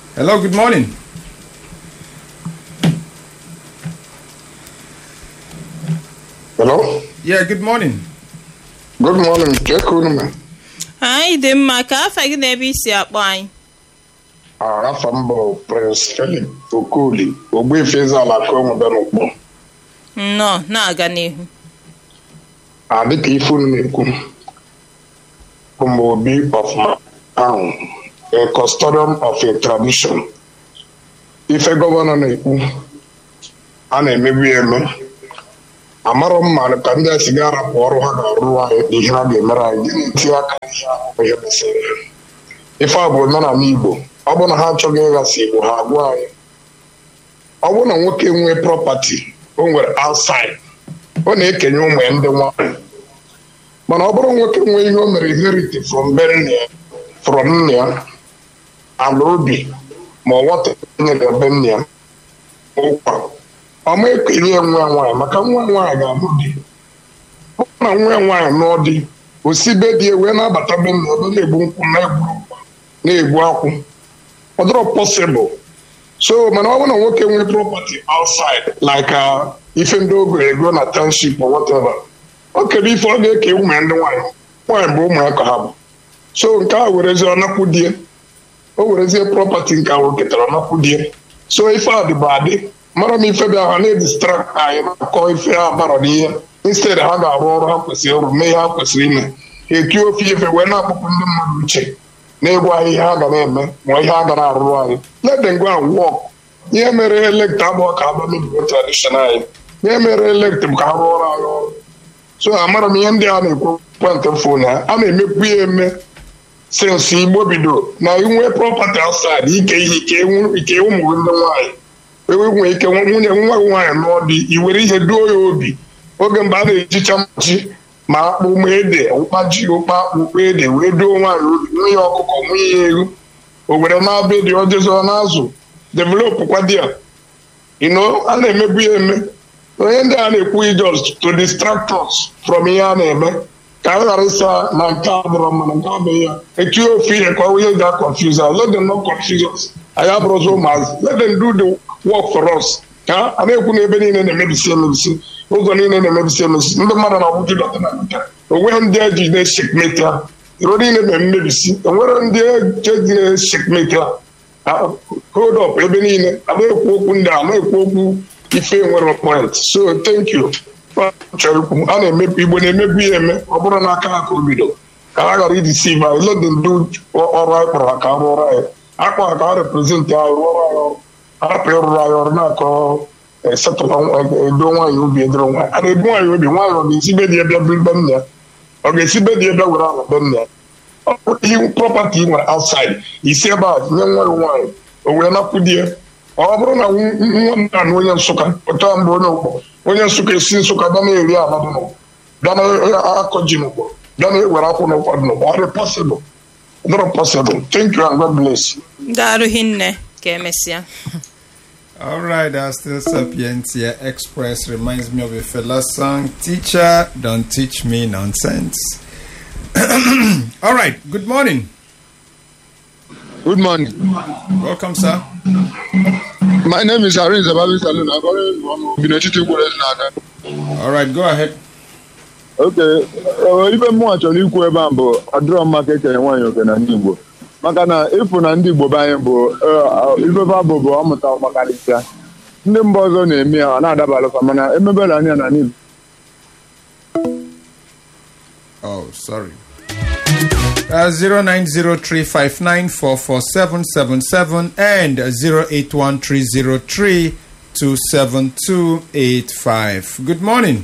Hello, good morning. Hello? Yeah, good morning. Good morning. Check unu me. anyị dị mma ka afa gị na ebe isi akpọ anyị Arafa m bụ Prince Philip Okoli, Ogbuefi Eze-Ala Konwebe n'Ukpọ. nnọọ na-aga n'ihu A dịka ife unu na-ekwu, bụ m obi of my town, a custodian of a tradition. Ife gọvanọ na-ekwu, a na-emebu ya eme. Amarọ m ma ka ndị a si ga-arapụ ọrụ ha ga-arụ anyị na ihe ha ga-emere anyị gịnị tinye aka n'ihe ahụ ihe gbasara ya. ife a bụ omenala Igbo ọ bụrụ na ha achọghị ịghasị Igbo ha agwa anyị ọ bụrụ na nwoke nwee prọpati o nwere outside ọ na-ekenye ụmụ ya ndị nwanyị mana ọ bụrụ nwoke nwee ihe o mere inherit from be nne ya from nne ya ala obi ma ọ nwata nyere be nne ya ụkwa ọ ma ekenye ya nwa ya nwaanyị maka nwa ya nwaanyị ga-abụ di ọ bụrụ na nwa ya nwaanyị nụọ di osibe di ya wee na-abata be nne ya ebe na-egbu nkwụ na-egbu ụkwa na-egbu akwụ ọ dịrọ possible so mana ọ bụrụ na nwoke nwee property outside like uh, ife ndị ogo ego na township or whatever o kere ife ọ ga-eke ụmụ ya ndị nwaanyị nwaanyị bụ ụmụ ya ka ha bụ so nke a werezie ọnakwu die o werezie property nke ahụ ketara ọnakwu die so ife a dịbụ adị mara m ife bịa ha na-edistract anyị na-akọ ife ha bara n'ihe instead ha ga-arụ ọrụ ha kwesịrị ịrụ mee ihe ha kwesịrị ime ha eti ofe ife wee na-akpọpụ ndị mmadụ uche na-egwu anyị ihe ha ga na-eme ma ihe ha ga na-arụrụ anyị let them go and work ihe mere elekt abụọ ka aba mebigo tradition anyị ihe mere elekt bụ ka ha rụọ ọrụ anyị ọrụ so amara m ihe ndị a na-ekwu ekwentị fon ha a na-emekwu ya eme sinsi igbo bido na inwe prọpati outside ike ihe ike ụmụ gị ndị nwaanyị enwe ike nwunye nwa gị nwaanyị lụọ di iwere ihe duo ya obi oge mgbe a na-ejicha mmachi ma akpụ ma ede ụkpa ji ụkpa ụkpa ede wee duo nwaanyị obi nwunye ọkụkọ nwunye ya ego o were na-abịa dị ọjọzọ n'azụ developụ kwa di ya ino a na-emebu ya eme onye ndị a na-ekwu just to distract us from ihe a na-eme ka a ghara ịsa na nke a dọrọ mma na nke abụghị ya etinye ofu ihe ka onye ga confuse us let them not confuse us anyị abụrụzi ụmụazị let them do the work for us ka a na-ekwu na ebe niile na-emebisi emebisi ụzọ niile na-emebisi emebisi ndị mmadụ na-awụju dọta na nka onweghị ndị eji na-eshekmeti ha iro niile na mmebisi enwere ndị eji na-eshekmeti ha hold up ebe niile a na-ekwu okwu ndị a na-ekwu okwu ife nwere point so thank you chọrọ ikwu a na-emebu igbo na-emebu ya eme ọ bụrụ na aka ha ka o bido ka ha ghara idisive anyị let them do ọrụ anyị kpọrọ ha ka arụ ọrụ anyị akpọ ha ka ha represent anyị rụọ ọrụ anyị ọrụ hapụ ịrụrụ anyị ọrụ na-akọ esetụla edo nwaanyị obi edoro nwaanyị a na-ebu nwaanyị obi nwaanyị ọ ga-esi be dị ebe be nne ya ọ ga-esi be dị ebe were ala be nne ya ọ bụrụ ihe prọpati nwere outside isi ebe a nye nwa gị nwaanyị o wee napụ di ya ọ bụrụ na nwa m na onye nsụka pụta mgbe onye ụkpọ onye nsụka esi nsụka bịa na-eri ala dị n'ụgbọ bịa na-akọ ji n'ụgbọ bịa na-ewere akwụ n'ụkwụ dị n'ụgbọ ọ dị possible not possible thank you and God bless you. ga-arụghị nne ka emesịa All right, uh, still Sapientia Express reminds me of a fella song. Teacher, don't teach me nonsense. All right, good morning. Good morning. Welcome, sir. My name is Irene Zababi Salon. I'm calling from Binetiti N'aka. All right, go ahead. Okay, uh, ibe mmụọ chọrọ ikwu ebe a bụ adịrọ mma ka ekenye nwaanyị oke na ndị Igbo maka na ịfụ na ndị Igbo be anyị bụ ifefe bụ bụ ọmụta ọmakarịsịa ndị mba ọzọ na-eme ya ọ na-adabalụfa mana emebela anya na n'Igbo Oh, sorry. Uh, 090359447777 and 0813032785. Good morning.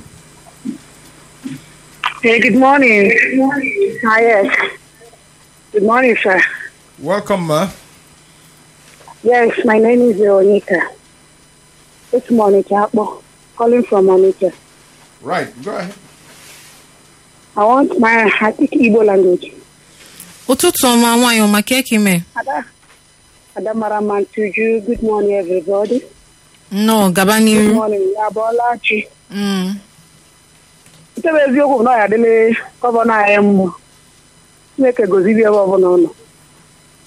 Hey, good morning. Hi, yes. Good morning, sir. Welcome, ma. Yes, my name is Veronica. It's Monica Akpo, calling from Monica. Right, go ahead. I want my I speak Igbo language. ụtụtụ ọma nwaanyị ọma ka eke mee Ada, Ada Maramantuju, good morning, everybody. nnọọ gaba Good n'iru morning, Yabolachi. Mm. Nke bụ eziokwu na ọ ya adịla gọvanọ anyị mbụ. Chineke gozibi ebe ọbụla ọ nọ.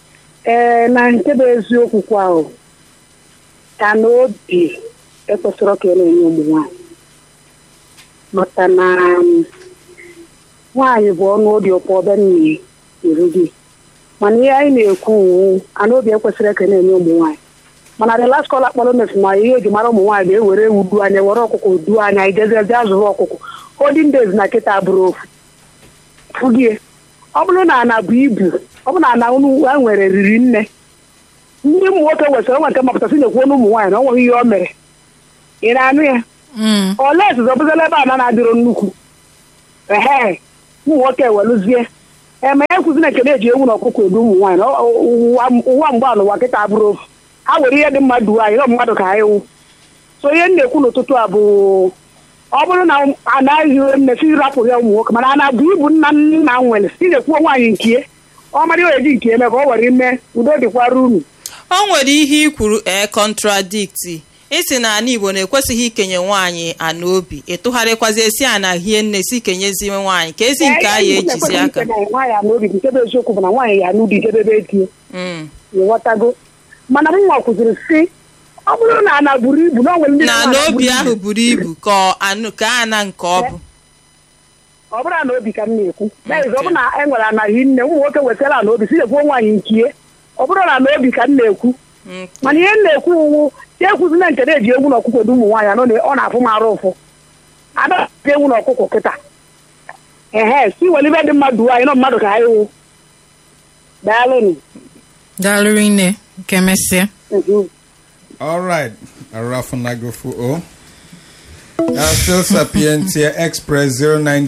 ee na nke bụ eziokwu kwa ahụ ka na obi ekwesịrị ka e na-enye ụmụ nwaanyị maka na um, nwaanyị bụ ọnụ obi ụpọ ọbịa nne eru gị mana ihe anyị na-ekwu uwu ana obi ekwesịrị ka e na-enye ụmụ nwaanyị mana the last call akpọrọ mefu ma ihe eji mara ụmụ nwaanyị ga-ewere ewu duo anya were ọkụkọ duo anya ijeze bịa zụrụ ọkụkọ holding days na kịta bụrụ ofu fụgie ọ bụrụ na ana bụ ibu ọ bụrụ na ana unu ha nwere riri nne ndị ụmụ nwoke wesịrị onwe nke mapụtasị na-ekwu ọnụ ụmụ nwaanyị na ọ nweghị ihe o mere ị na-anụ ya Mm. ole ezizo bụzala ebe ana na-adịrọ nnukwu ehe ụmụ nwoke welụzie eme ya kwụzi na nke na-eji ewu na ọkụkọ edu ụmụ nwaanyị na ọ- ọ- ụwa ụwa mgbe ala ụwa kịta bụrụ ofu ha were ihe dị mma duo anyị na mmadụ ka ha ewu so ihe m na-ekwu n'ụtụtụ a bụ ọ bụrụ na anaghị nne si rapụ ya ụmụ nwoke mana a na-abụ ibu nna nna m nwere si na-ekwu nwaanyị nkie ọ mara ihe eji nke eme ka ọ were ime udo dịkwara unu o nwere ihe i kwuru ee kọntradikti isi na ala igbo na-ekwesịghị ikenye nwaanyị ana obi ịtụgharịkwazi esi ana hie nne si kenyeziwe nwaanyị ka ezi nke a ya ejizi aka nwaanyị a n'obi nke bụ eziokwu bụ na nwaanyị ya n'ubi jedebe di Mm. ịghọtago mana m nwa kwụziri si ọ bụrụ na ana buru ibu na o nwere ndị na na-ana n'obi buru ahụ ibu. buru ibu ka ọ anụ ka ana nke ọ bụ ọ bụrụ na obi ka m na-ekwu that is, ọ bụrụ na e nwere anaghị nne ụmụ nwoke wetara na obi si na-ekwu nwaanyị nkie ọ bụrụ na na obi ka m na-ekwu Mm. mana ihe m na-ekwu uwu ya ekwuzina nke na-eji ewu na ọkụkọ dị ụmụ nwaanyị anọ na- ọ na-afụ m arụ ụfụ adaji ewu na ọkụkọ kịta ehe si were ibe dị mmadụ anyị nọ mmadụ ka ha ewu daalụnụ daalụ nne ka emesịa Mhm. All right, Arafunagofu O. Uh, still Sapientia Express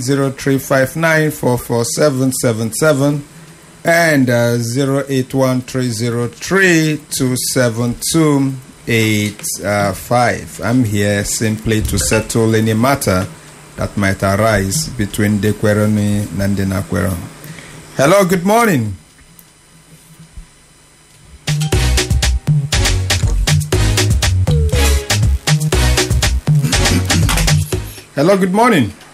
090359447777 and uh, 0813032728. I'm here simply to settle any matter that might arise between Dekweroni and Denakwero. Hello, good morning. Hello, good morning.